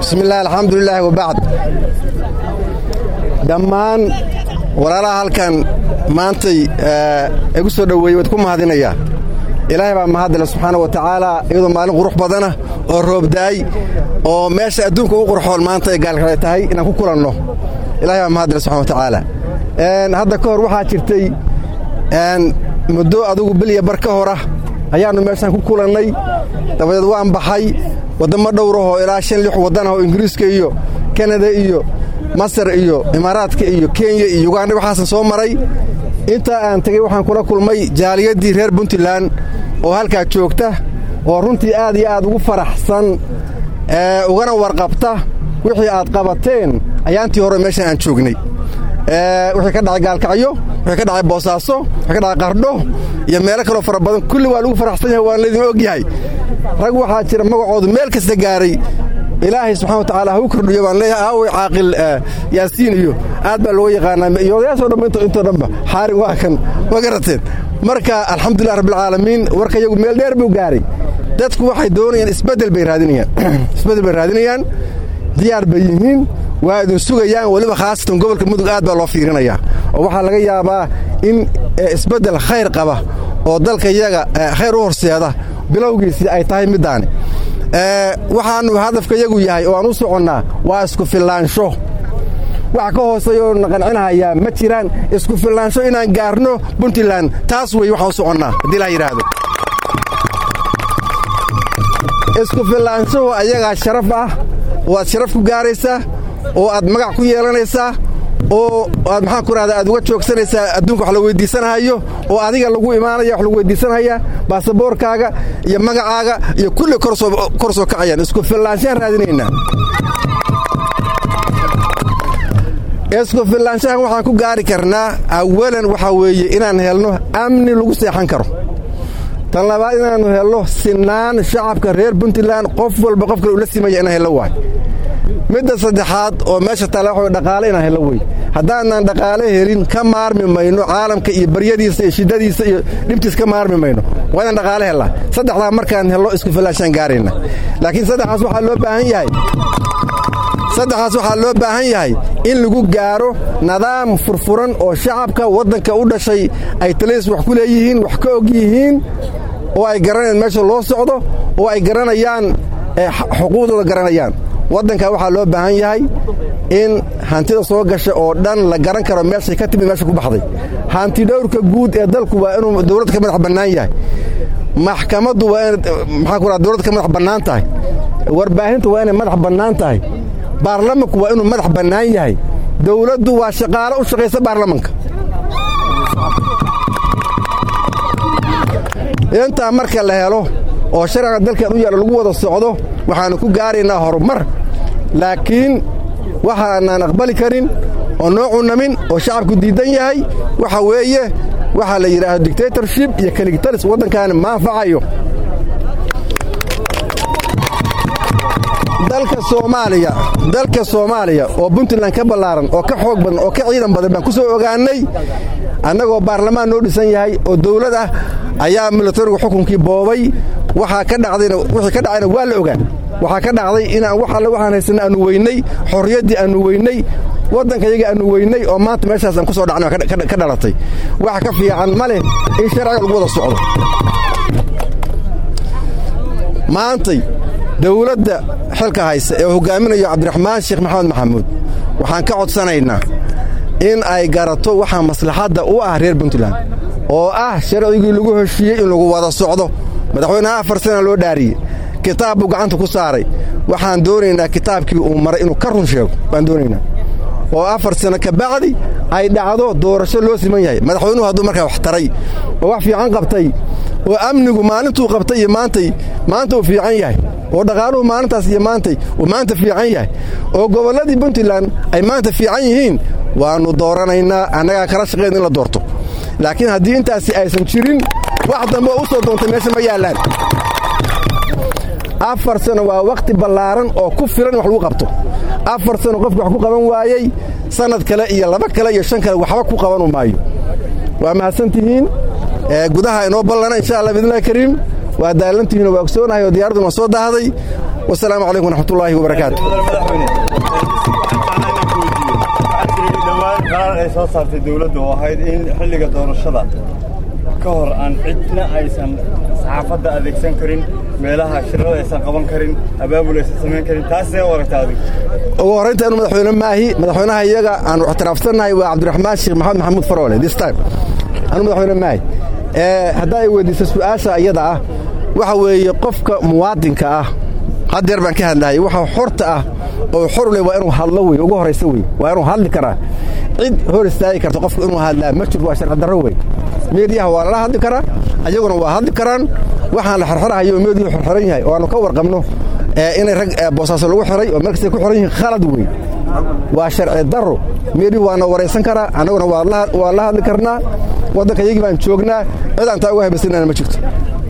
bismillaah alxamdulilaahi wabacd dhammaan walaalaha halkan maantay igu soo dhoweeyey waad ku mahadinayaa ilaahay baa mahadile subxaana wa tacaala iyadoo maalin qurux badana oo roobdaay oo meesha adduunka ugu qurxoon maanta ay gaalkale tahay inaan ku kulanno ilahay baa mahadile subxana wa tacaala hadda ka hor waxaa jirtay muddo adugu bilya bar ka hora ayaannu meeshaan ku kulannay dabadeed waan baxay waddammo dhowrahoo ilaa shan lix waddanah oo ingiriiska iyo kanada iyo masar iyo imaaraadka iyo kenya iyo yuganda waxaasan soo maray intaa aan tegey waxaan kula kulmay jaaliyaddii reer puntland oo halkaa joogta oo runtii aad iyo aad ugu faraxsan ugana warqabta wixii aad qabateen ayaantii hore meeshan aan joognay wixii ka dhacay gaalkacyo wixii ka dhacay boosaaso wixii ka dhacay qardho iyo meelo kaloo fara badan kulli waa lagu faraxsan yahay waan laydin og yahay rag waxaa jira magacoodu meel kasta gaaray ilaahay subxana wa tacaala ha u kordhiyo baan leeyahay aaway caaqil yaasiin iyo aad baa looga yaqaanaa iyo odayaasoo dhanba intoo dhanba xaarin waa kan ma garateen marka alxamdulilah rabbilcaalamiin warka iyagu meel dheer buu gaaray dadku waxay doonayaan isbeddel bay raadinayaan isbeddel bay raadinayaan diyaar bay yihiin waa idin sugayaan weliba khaasatan gobolka mudug aad baa loo fiirinayaa oo waxaa laga yaabaa in isbeddel khayr qaba oo dalka iyaga khayr u horseeda bilowgiisii ay tahay middaani waxaannu hadafka yagu yahay oo aan u soconnaa waa isku fillaansho wax ka hooseeya oo na qancinahayaa ma jiraan isku fillaansho inaan gaarno puntland taas wey waxaan u soconnaa haddii la yidhaahdo isku fillaanshahu ayagaa sharaf ah oo aad sharaf ku gaaraysaa oo aad magac ku yeelanaysaa oo aad maxaan ku rahdaa aad uga joogsanaysaa adduunka wax la weyddiisanahayo oo adiga lagu imaanaya wax lagu weyddiisanaya baasaboorkaaga iyo magacaaga iyo kulli kor soo kacayaan isku fillaanshahaan raadinaynaa isku fillaanshahan waxaan ku gaari karnaa awalan waxaa weeye inaan helno amni lagu seexan karo tan labaad inaannu helno sinaan shacabka reer puntland qof walba qof kale ula simaya inaan hello waay midda saddexaad oo meesha taale waxa dhaqaale inaan hello wey haddaanaan dhaqaale helin ka maarmi mayno caalamka iyo baryadiisa iyo shiddadiisa iyo dhibtiisa ka maarmi mayno waa inaan dhaqaale hellaa saddexdaa markaan hello isku fillaashaan gaarayna laakiin saddexaas waxaa loo baahan yahay saddexaas waxaa loo baahan yahay in lagu gaaro nidaam furfuran oo shacabka waddanka u dhashay ay taliis wax ku leeyihiin wax ka og yihiin oo ay garanayaan meesha loo socdo oo ay garanayaan xuquuqdooda garanayaan waddanka waxaa loo baahan yahay in hantida soo gasha oo dhan la garan karo meeshay ka timid meesha ku baxday hanti dhowrka guud ee dalku waa inuu dowladda ka madax bannaan yahay maxkamaddu waa ina maxaa ku raha dowladda ka madax bannaan tahay warbaahintu waa inay madax bannaan tahay baarlamanku waa inuu madax bannaan yahay dowladdu waa shaqaalo u shaqaysa baarlamanka intaa marka la helo oo sharciga dalkan u yaalla lagu wada socdo waxaannu ku gaaraynaa horumar laakiin waxaanaan aqbali karin oo noo cunamin oo shacabku diidan yahay waxa weeye waxaa la yidhaahdo dictatorship iyo kaligtalis waddankaani ma anfacayo dalka soomaaliya dalka soomaaliya oo puntland ka ballaaran oo ka xoog badan oo ka ciidan badan baan ku soo ogaannay annagoo baarlamaan noo dhisan yahay oo dawlad ah ayaa milatarigu xukunkii boobay waxaa ka dhacdayna wixii ka dhacayna waa la ogaa waxaa ka dhacday inaan wax alle waxaan haysanna aanu weynay xorriyaddii aanu weynay waddanka yaga aanu weynay oo maanta meeshaas aan ku soo dhacnay ka dhalatay wax ka fiican ma leh in sharciga lagu wada socdo maantay dawladda xilka haysa ee hogaaminayo cabdiraxmaan sheekh maxamed maxamuud waxaan ka codsanaynaa in ay garato waxaa maslaxadda u ah reer puntland oo ah sharcigii lagu heshiiyey in lagu wada socdo madaxweynaha afar sana loo dhaariyey kitaab buu gacanta ku saaray waxaan doonaynaa kitaabkii uu maray inuu ka run sheego baan doonaynaa oo afar sano ka bacdi ay dhacdo doorasho loo siman yahay madaxweynuhu hadduu markaa wax taray oo wax fiican qabtay oo amnigu maalintuu qabtay iyo maantay maanta uu fiican yahay oo dhaqaaluhu maalintaas iyo maantay uu maanta fiican yahay oo gobolladii puntland ay maanta fiican yihiin waannu dooranaynaa annagaa kala shaqayn in la doorto laakiin haddii intaasi aysan jirin wax dambe oo u soo doontay meesha ma yaallaan afar sano waa wakhti ballaaran oo ku filan wax lagu qabto afar sano qofki wax ku qaban waayey sannad kale iyo laba kale iyo shan kale waxba ku qabanu maayo waa mahadsantihiin gudaha inoo ballana insha allah biidnillahi kariim waa daalantihiinoo waa ogsoonahay oo diyaaradduna waa soo daahday wasalaamu calaykum waraxmatullaahi wabarakaatu qaraar ay soo saartay dowladda oo ahayd in xilliga doorashada ka hor aan cidna aysan saxaafadda adeegsan karin meelaha shirada aysan qaban karin abaabul aysan samayn karin taas see u aragta adigu ugu horraynta anu madaxweyne maahi madaxweynaha iyaga aanu ictiraafsannahay waa cabdiraxmaan sheekh maxamed maxamuud faroole this time anu madaxweyne maahi haddaa ay weydiiso su'aasha iyada ah waxa weeye qofka muwaadinka ah haddeer baan ka hadlaayay waxa xorta ah oo xor leh waa inuu hadlo wey ugu horraysa wey waa inuu hadli karaa cid hor istaagi karta qofka inuu hadlaa ma jiro waa sharci darro wey meediyaha waa lala hadli karaa ayaguna waa hadli karaan waxaan la xorxorahayo meediyuhu xorxoran yahay oo aanu ka warqabno inay rag boosaaso lagu xiray oo markastay ku xiran yihiin khalad wey waa sharci darro meediyuhu waana waraysan karaa annaguna waa la hadli karnaa waddanka yagii baan joognaa cid aan taa uga habaysanana ma jirto